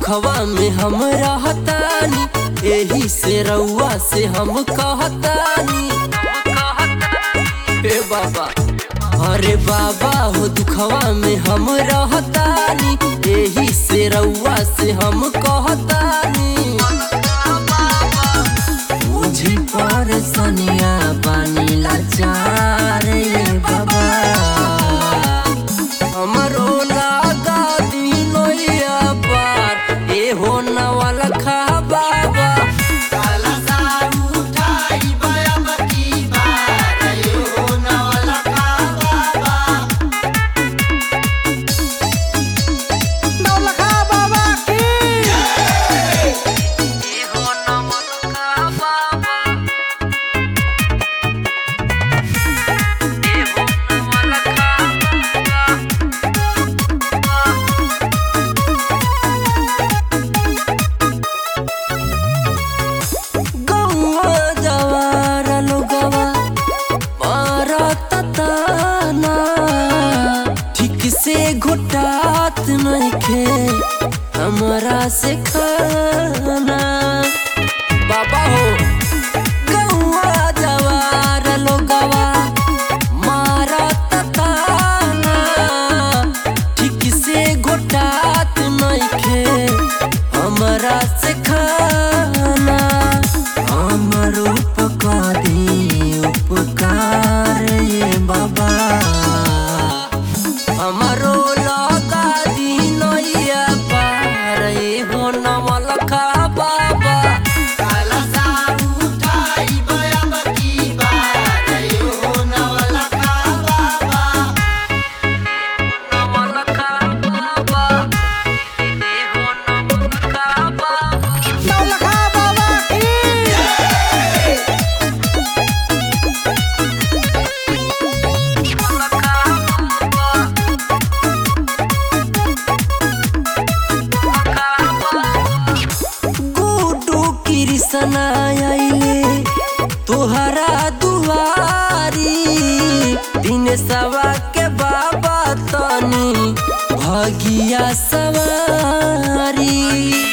दुखवा में हम रहतानी एही से रउआ से हम कहतानी हे बाबा अरे बाबा हो दुखवा में हम रहतानी एही से रउआ से हम कहतानी मुझी पर सनिया बानी लाचार रे बाबा हमरो लागा दिनोया पार ए हो नवल खा बाबा नौलखा बाबा की ए हो नवल खा बाबा ए हो नवल खा गौवा जवार लोगवा मारत ताना ठीक से घोटात नइखे हमरा से खाना बाबा हो गौवा जवार लोगवा मारत ताना ठीक से घोटात नइखे हमरा से खाना हमर उपकार दी उपकार ये बाबा हमरो लगा दी नैया पार ये हो नमल खा बाबा नमल खा बाबा ये हो नमल खा बाबा नौलखा बाबा की गुडू कृष्ण आइले तोहरा दुआरी दिन सवा के बाबा तनी भगिया सवारी